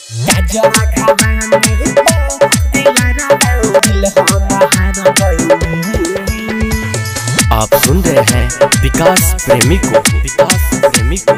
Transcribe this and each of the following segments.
आप सुन रहे हैं विकास प्रेमी को विकास प्रेमी को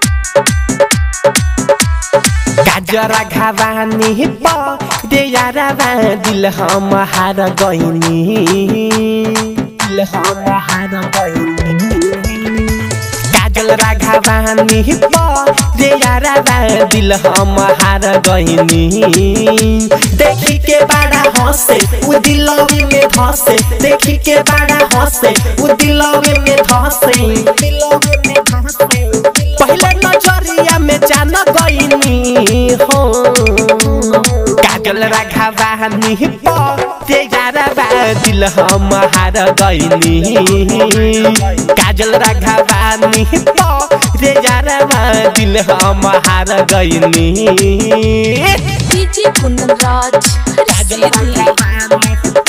गाजरा घावानी दे यारवा दिल हम हार गइनी दिल हम हार गइनी काजल राघवानी दे यारवा दिल हम हार गइनी देखी के बड़ा हंसे उ दिलवे में धसे देखी के बड़ा हंसे उ दिलवे में धसे दिलवे में धसे पहले नजरिया में जान गइनी हो काजल राघवानी ते यारवा दिल हम हार गइनी काजल राघवानी ते यारवा दिल हम हार गइनी डीजे कुंदन राज हर सीधी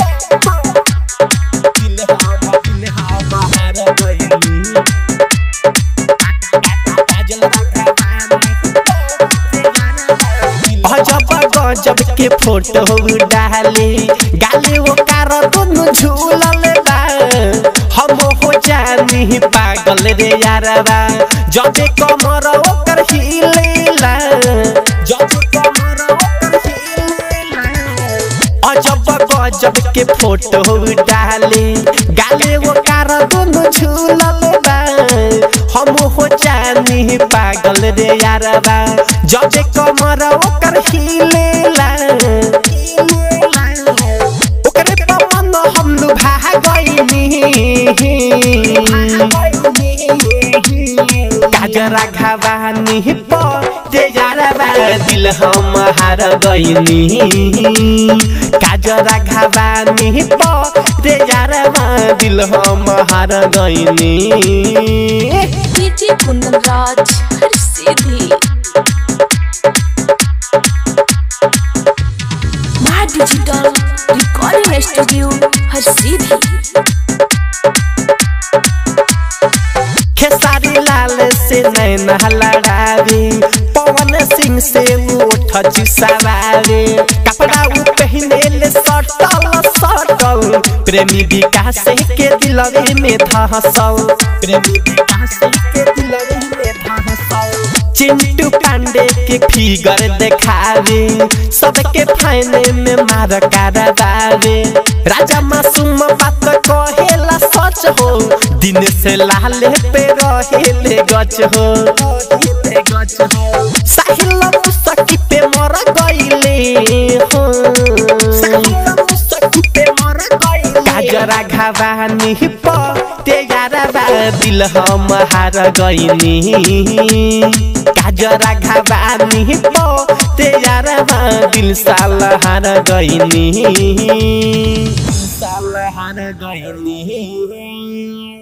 अजब गजब के फोटो डाले गाले वो कार दोनों झूलल बा हम हो जानी पागल रे यारबा जब कमर ओकर हिलेला जब कमर ओकर हिलेला अजब गजब के फोटो डाले गाले वो कार दोनों झूलल बा हम हो जानी पागल रे यारबा जब कमर ओकर हिलेला ओकरे पवन हम लुभा गइनी काजरा घावानी ते यारबा दिल हम हार गइनी काजरा घावानी ते यारबा दिल हम हार गइनी डीजे कुंदन राज हर सीधी माँ डिजिटल रिकॉर्डिंग स्टूडियो हर सीधी खेसारी लाल से नैना लड़ावे पवन सिंह से ओठ चुसावे कपड़ा उ पहने ले सटल सटल प्रेमी विकास के दिलवे में धसल प्रेमी विकास के दिलवे में धसल चिंटू पांडे के फिगर देखावे सबके फाइने में मार करावे राजा मासूम बात कहेला सच हो दिन से लाले पे रहेले गच हो साहिल मुसकी पे मर गइले हो काजरा घावानी ते यारबा दिल हम हार गइनी काजरा घावानी ते यारबा दिल साल हार गइनी साल हार गइनी